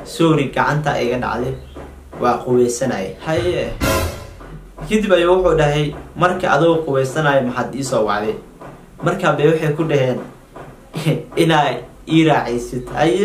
sorry gacanta iga dhacday waa quweysanaya haye kadib ayuu wuxuu dhahay marka adoo quweysanayo maxaad iisoo wacday markaa bay waxay ku dhaheen inaa ii raacaysid haye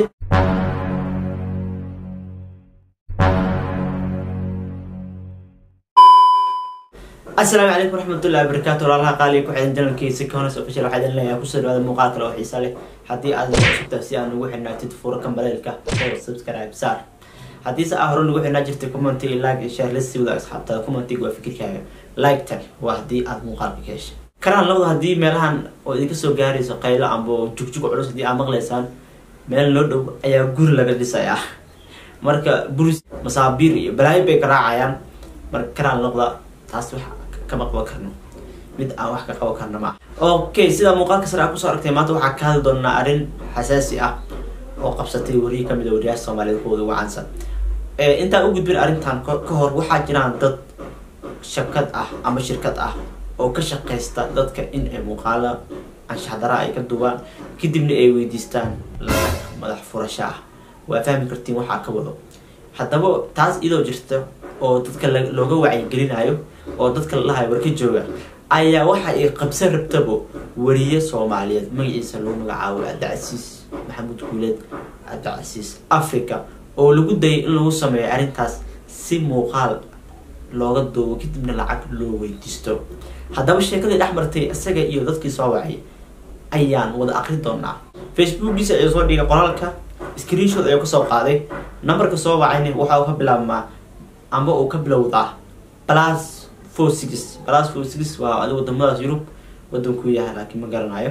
asalaamu calaykum waraxmatullahi wabarakaatu walaalaha qaaliga ku xidan janalkiisa kahonas official waxaa idin leeyahay kusoo dhawaada muuqaal kale oo xiisa leh haddii aad cusubta si aan ugu xidhnaatid furo kambaleelka oo subscribe saar haddiise aa hore nagu xidhnaa jirtay commenty like iyo share lasii wada asxaabtada commentiga waa fikirkaaga like tan waa haddii aad muuqaalka ka heshay karaan labada haddii meelahan oo idinka soo gaarayso qaylo amba jugjug culus haddii aad maqlaysaan meel loo dhow ayaa guri laga dhisayaa marka buris masaabiir iyo balaayo bay garaacayaan marka karaan labada taas wax kama qaban karno mid aan wax ka qaban karno ma okay sida muuqaalka sare aa kusoo aragtay maanta waxaa ka hadli doonaa arrin xasaasi ah oo qabsatay warihi kamid a wariyaasha soomaaliyed kuwooda ugu caansan intaan u gudbin arrintan ka hor waxaa jiraan dad shakad ah ama shirkad ah oo ka shaqaysta dadka in ay muuqaala anshaxdara ay ka duubaan kadibna ay weydiistaan lacag madax furasho ah waa fahmi kartiin waxaa ka wado haddaba taas iyadoo jirta oo dadka looga wacyigelinayo oo dadka lalahayo warka jooga ayaa waxa ay qabsan rabtabo wariye soomaaliyeed magaciisa lagu magacaabo cabdicasiis maxamuud guuleed cabdicasiis africa oo lagu dayay in lagu sameeyo arrintaas si muuqaal looga duubo kadibna lacag loo weydiisto haddaba sheekadii dhex martay isaga iyo dadkii soo wacay ayaan wada aqri doonaa facebookiisa ayuu soo dhigay qoraalka screenshot ayuu kasoo qaaday numberka soo wacayna waxa uu ka bilaabmaa amba uu ka bilowdaa plus four six plus four six waa adi wadamadaas yurub wadankuu yahay laakiin ma garanayo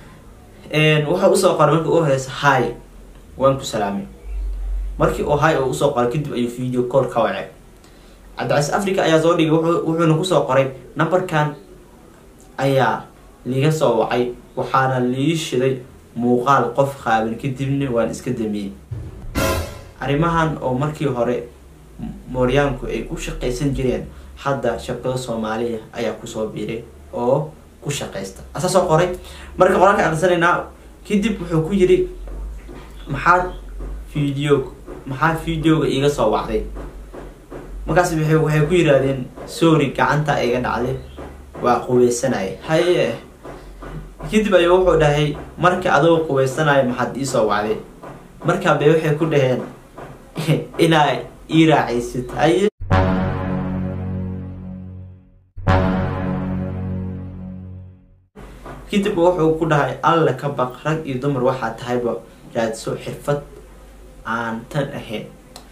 waxa usoo qoray markii u horeysa hi waan ku salaamay markii uu hi oo usoo qoray kadib ayuu video call ka wacay cabdicasiis africa ayaa soo dhigay wuxuuna kusoo qoray numberkan ayaa liiga soo wacay waxaana lii shiday muuqaal qof qaaban kadibna waan iska damiyey arrimahan oo markii hore mooryaanku ay u shaqaysan jireen hadda shabkado soomaaliya ayaa kusoo biiray oo ku shaqaysta asaa soo qoray marka qoraalka aqrisanaynaa kadib wuxuu ku yiri maxaad video maxaa videoga iiga soo wacday markaas waxay ku yiraahdeen sorry gacanta iga dhacday waa quweysanaya haye kadib ayuu wuxuu dhahay marka adoo quweysanayo maxaad iisoo wacday markaa bay waxay ku dhaheen inaa ii raacaysid haye kadib wuxuu ku dhahay alla ka baq rag iyo dumar waxaa tahayba raadso xirfad aan tan ahayn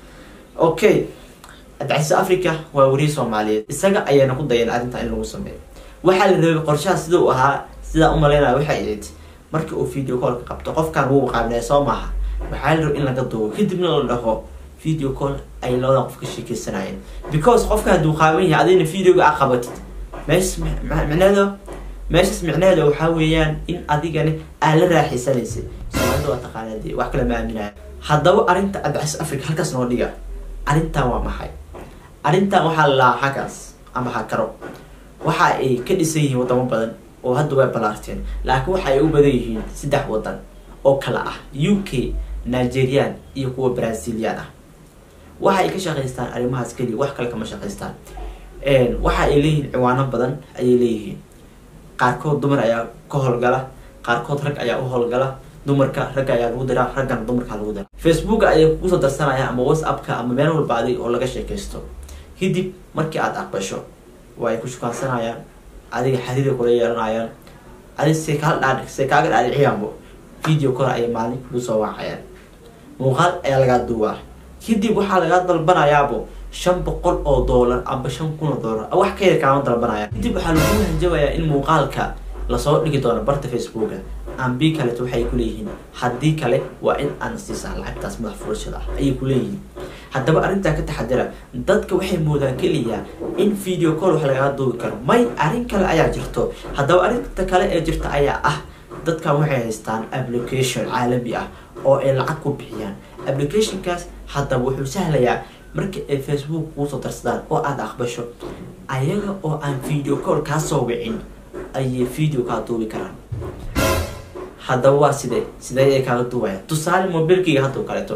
okay cabdicasiis africa waa wariye soomaaliyeed isaga ayaana ku dayan arrintan in lagu sameeyo waxaa la rabay qorshaha sida uu ahaa sidaa umalaynaya waxay ahayd markii uu video callka qabto qofkan wuu qaabilaya soo maaha waxaa la rabay in laga duubo kadibna la dhaho video call ay labada qof ka sheekeysanayeen because qofka hadduu qaaban yahay adina videoga a qabatid meeshas micneheeda meeshas micneheeda waxaa weeyaan in adigani aa la raaxaysanaysay soomaalida waa taqaanaa dee wax kale ma aaminaya haddaba arrinta cabdicasiis africa halkaas noo dhiga arrintan waa maxay arrintan waxaa la lahaa hakaas ama hakaro waxa ay ka dhisan yihiin wadamo badan oo hadda way balaarteen laakiin waxa ay u badan yihiin saddex wadan oo kale ah u k nigerian iyo kuwa brazilian ah waxa ay ka shaqaystaan arrimahaas keliya wax kale kama shaqaystaan waxa ay leeyihiin ciwaano badan ayay leeyihiin qaarkood dumar ayaa ka howlgala qaarkood rag ayaa u howlgala dumarka ragga ayaa lagu diraa raggana dumarka lagu diraa facebook ayay kusoo darsanayaan ama whatsappka ama meel walba adig oo laga sheekaysto kadib markii aada aqbasho waa ay ku shukaansanayaan adiga xariira kula yeelanayaan adig se kaa dhaa se kaaga dhaadhiciyaanbo video kor ayay maalin kugu soo wacayaan muuqaal ayaa lagaa duubaa kadib waxaa lagaa dalbanayaabo shan boqol oo doolar amba shan kun oo doolar wax ka yar kaama dalbanaya kadib waxaa lagu hanjabayaa in muuqaalka lasoo dhigi doono barta facebooka ambi kaleto waxay kuleeyihiin haddii kale waa in aan siisaa lacagtaas madax furashada ah ayay kuleeyihiin haddaba arrintaa ka taxadira dadka waxay moodaan keliya in video call wax lagaga duubi karo may arrin kale ayaa jirto haddaba arrinta kale ee jirta ayaa ah dadkan waxay haystaan application caalami ah oo ay lacag ku bixiyaan applicationkaas haddaba wuxuu sahlayaa marka ay facebook kuusoo darsadaan oo aada aqbasho ayaga oo aan video call kaa soo wicin ayay video kaa duubi karaan haddaba waa sidee sidee ay kaaga duubaya tusaale mobilkayga haddao kaleeto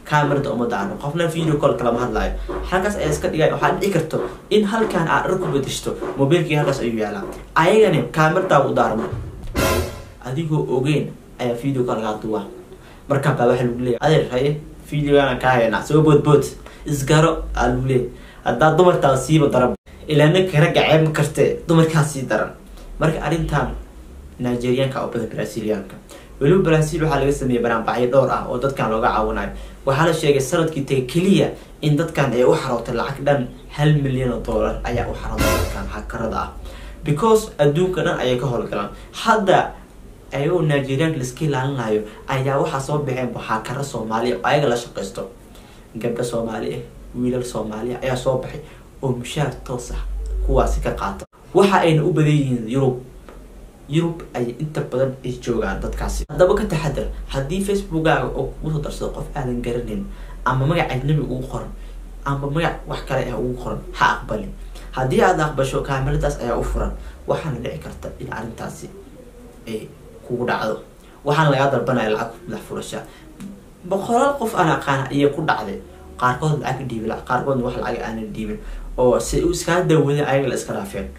camerada uma daarno qofna video call kalama hadlaayo halkaas ayaa iska dhigay waxaa dhici karto in halkan aad dhar ku bedeshto mobiilkii halkaas ayuu yaalaa ayagani cameradaa u daarmo adigoo ogeyn ayaa video call lagaa duwaa markaa baa waxaa lagu leeyahay adeer haye videogana kaa haynaa soo boodbood isgaro aa lagu leeyahay haddaa dumartaa siiba daran ilaa ninka ragga ceeb ma kartee dumarkaa sii daran marka arrintan nigerianka oo badan brazilianka weliba brazil waxaa laga sameeyey banaanbacyo dhowr ah oo dadkan looga caawinayo waxaa la sheegay sanadkii taga keliya in dadkan ay u xarootay lacag dhan hal milyan oo dollar ayaa u xarootay dadkan hakarada ah because adduunka dhan ayay ka howlgalaan hadda ayagoo nigerianka laiska ilaalinayo ayaa waxaa soo baxeen haakaro soomaaliya oo ayaga la shaqaysto gabdho soomaali ah wiilal soomaaliya ayaa soo baxay oo mushaar toos ah kuwaasi ka qaata waxa ayna u badan yihiin yurub yurub ayay inta badan ay joogaan dadkaasi haddaba ka taxadar haddii facebookaaga oo kugu soo darsado qof aadan garanayn ama magac ajnabi ugu qoran ama magac wax kale ah ugu qoran ha aqbalin haddii aad aqbasho kaamiradaas ayaa u furan waxaana dhici karta in arrintaasi ay kugu dhacdo waxaana lagaa dalbanaya lacag madax furasha boqolaal qof aan aqaana ayay ku dhacday qaarkood lacag dhiibin qaarkoodna wax lacag aanan dhiibin oo si u iskaa dawaday ayaga la iska dhaafeen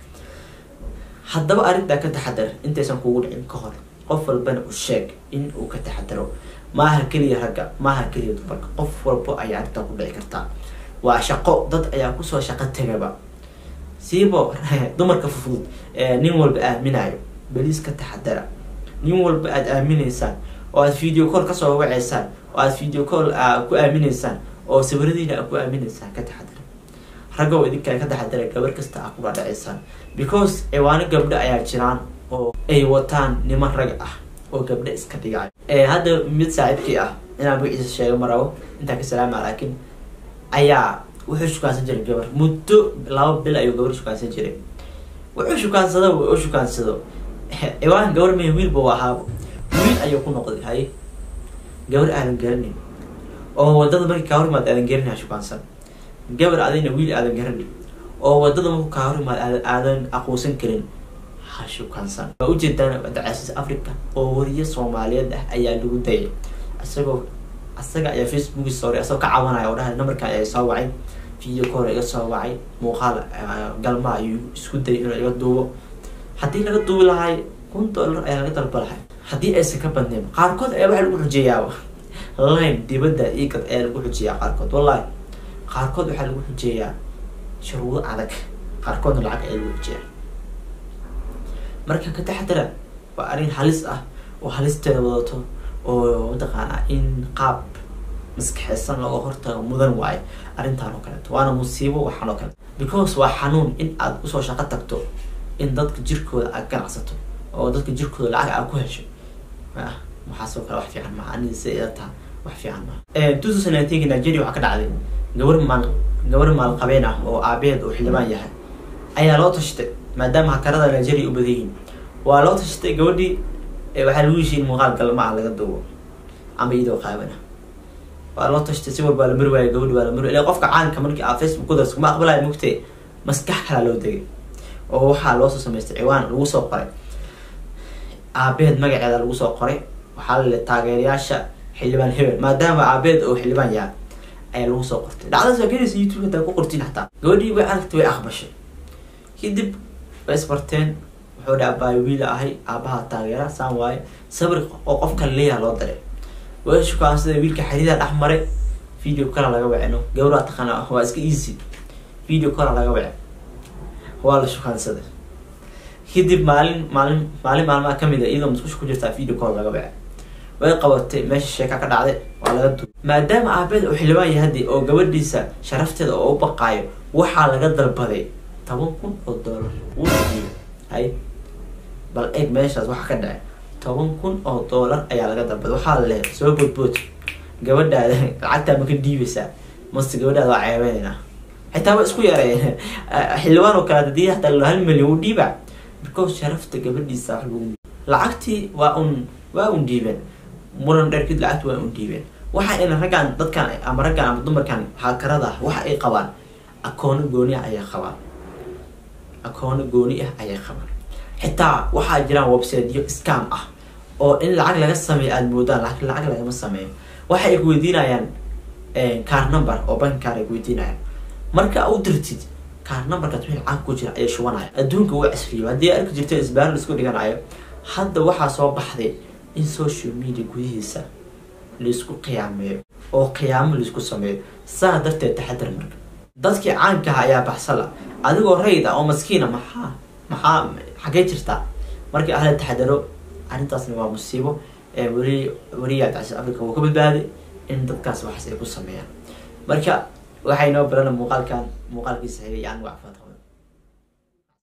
haddaba arrintaa ka taxadar intaysan kugu dhicin ka hor qof walbana u sheeg in uu ka taxadaro maaha keliya ragga maaha keliya dumarka qof walbo ayaa arrintaa ku dhici kartaa waa shaqo dad ayaa kusoo shaqo tegaba siibo dumarka fufud nin walba aaminayo beliis ka taxadara nin walba aada aaminaysaan oo aad video call kasoo waceysaan oo aad video call ku aaminaysaan oo sawiradiina aad ku aaminaysaan ka taxadara raggow idinkaa ka taxadara gabar kasta aa kula dhaceysaan because ciwaano gabdho ayaa jiraan oo ay wataan niman rag ah oo gabdho iska dhigayo hadda mid saaxiibkii ah inaan magaciisa sheego ma rabo intaa ka salaama laakiin ayaa wuxuu shukaansan jiray gabar muddo laba bil ayuu gabar shukaansan jiray wuxuu shukaansado u shukaansado ciwaan gabar may wiilba u ahaabo wiil ayuu ku noqday hay gabar aadan garanin oo wadada markii kaa horimaad aadan garanin ha shukaansan gabar adina wiil aadan garanin oo wadada marku kaa horimaad aadan aadan aqoonsan karin ha shukaansan waa ujeedaan dacaasiis africa oo wariye soomaaliyeed ah ayaa lagu dayay isagoo isaga ayaa facebooki sooray isagoo ka cabanaya oo dhahay numberka ayaa soo wacay video call iga soo wacay muuqaal galma ayuu isku dayay inuu iga duubo haddii laga duubi lahay kun dollar ayaa laga dalba lahay haddii aysan ka badnayn qaarkood ayaa waxaa lagu xujeeyaaba line dibadda igad ayaa lagu xujeeyaa qaarkood wallahi qaarkood waxaa lagu xujeeyaa shuruudo adag qaarkoodna lacag ayaa lagu xujeeyaa marka ka taxadara waa arrin halis ah oo halisteeda wadato oo mataqaanaa in qaab maskaxeysan looga hortago mudan waayo arrintan oo kaleeto waana musiibo waxaan oo kaleeto because waa xanuun in aad usoo shaqo tagto in dadka jirkooda aad ganacsato oo dadka jirkooda lacag aad ku hesho waxaasoo kale wax fiican maha aniga si ila taha wax fiican maha two thousand nineteen nigeria waxaa ka dhacday gabar maal gabar maalqabeen ah oo aabeed oo xildhibaan yahay ayaa loo tashtay maadaama hakarada nigeria u badan yihiin waa loo tashtay gabadhii waxaa lagu heshiin muuqaal galmaa laga duubo ama iyadoo qaabana waa loo tashtay si walbaa la mari waaya gabadhi waa la mari ila qofka caanka markii aa facebook ku darso kuma aqbalaya mugtee maskax kalaa loo degay oo waxaa loosoo samaystay ciwaan lagu soo qoray aabeed magaceeda lagu soo qoray waxaa lale taageerayaasha xildhibaan hebel maadaama aabeed oo xildhibaan yahay ayaa lagu soo qortay dhacdadas waa gelaysa youtube hataa ku qortiin xataa gabadhii way aragtay way aqbashay kadib way isbarteen wuxuu dha abaayo wiila ahay aabaha taageera saan waaye sabir oo qofka leeyaha loo daray way shukaansada wiilka xariida dhex maray video kala laga wacino gabadhaa taqaana waa iska easy video kala laga wace waa la shukaansaday kadib maalin maalin maalin maalmaha kamid a iyadoo musqusha ku jirtaa video call laga wace way qabatay meesha sheeka ka dhacday waa laga du maadaama aabeed uu xildhibaan yahay haddii oo gabadhiisa sharafteeda oo u baqaayo waxaa laga dalbaday toban kun oo dollar uuna diiday hay bal eeg meeshaas waxa ka dhacay toban kun oo dollar ayaa laga dalbaday waxaa la lehay soo boodbood gabadhaada lacagtaa ma ka dhiibaysaa mase gabadhaada waa ceebeynayna xitaa waa isku yareeyeen xildhibaan oo kale hadii hataa hal milyan u dhiiba because sharafta gabadhiisa wax lagu lacagtii waa un waa un dhiibeen muran dheer kadib lacagti waa un dhiibeen waxa ina raggan dadkan ama raggan ama dumarkan haakarada ah waxa ay qabaan akoono gooni ah ayay qabaan akoono gooni ah ayay qabaan xitaa waxaa jiraan websiteyo scam ah oo in lacag laga sameeyo aada moodaan laakiin lacag lagama sameeyo waxa ay ku weydiinayaan car number oo bank kaar ay weydiinaya marka u dirtid kaar numberkaas wixii lacag ku jira ayay shubanaya adduunka wuu casriyo haddii arki jirta isbaaro laisku dhiganayo hadda waxaa soo baxday in social media gudihiisa laisku qiyaameeyo oo qiyaamo laisku sameeyo saa darteed taxadar marka dadkii caankaha ayaa baxsala adigoo rayd ah oo maskiina maxaa maxaa xagee jirtaa markii ahla taxadaro arrintaasna waa musiibo weli weliyaa dacsi africa wuu ka badbaaday in dadkaas waxaas ay ku sameeyaan marka waxay noo barana muuqaalkan muuqaalkiisa xigay aan wacfaad